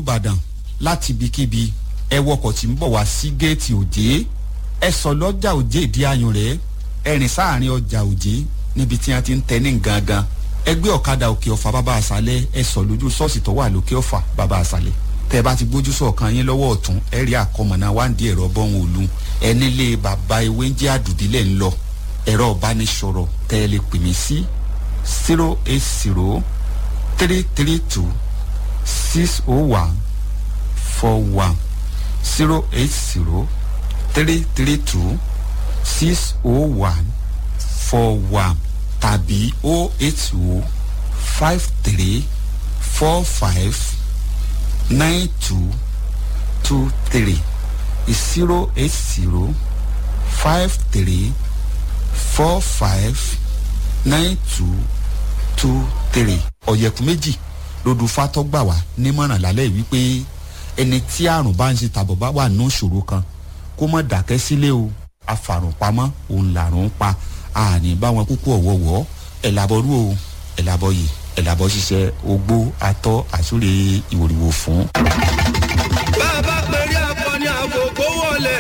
ìbàdàn láti ibikíbi ẹ wọkọ̀ tí ń bọ̀ wá sí géètì òjé ẹ sọ lọ́jà òjé ìdí ayùn rẹ̀ ẹ rìn sáàrin ọjà òjé níbi tí wọ́n ti ń tẹ ní gangan ẹ gbé ọ̀kadà òkè ọ̀fà bàbá àṣálẹ̀ ẹ sọ lójú ṣọ́ọ̀ṣì tó wà lókè ọ̀fà bàbá àṣálẹ̀ tẹ bá ti gbójú sọ̀kan yín lọ́wọ́ ọ̀tún ẹ rí àkọmọ̀nà wáǹdí ẹ̀rọ bọ́hùn òlu ẹ nílé bàbá ewé ń jẹ́ àdùdílẹ̀ ń lọ ẹ̀rọ ìbánisọ̀rọ̀ tẹ́ ẹ lè pè mí sí zero eight zero three three two six oh one four one zero eight zero three three two six oh one four one tàbí oh eight oh five three four five nine two two three zero eight zero five three four five nine two two three. ọ̀yẹ̀kú méjì lódù fatọ́gbà wá nímọ̀ràn lálẹ́ wípé ẹni tí àrùn bá ń ṣe tàbọ̀ bá wà ní ìṣòro kan kó mọ̀ dákẹ́ sílé o afàrùn pamọ́ òun làrùn pa àní bá wọn kúkú ọ̀wọ́wọ́ ẹ̀ làbọ̀rú o ẹ̀ làbọ̀ yìí ẹ̀ làbọ̀ ṣiṣẹ́ ogbó atọ́ àsúre ìwòrìwò fún. bá a bá pèrè akọni àgògó wọlé.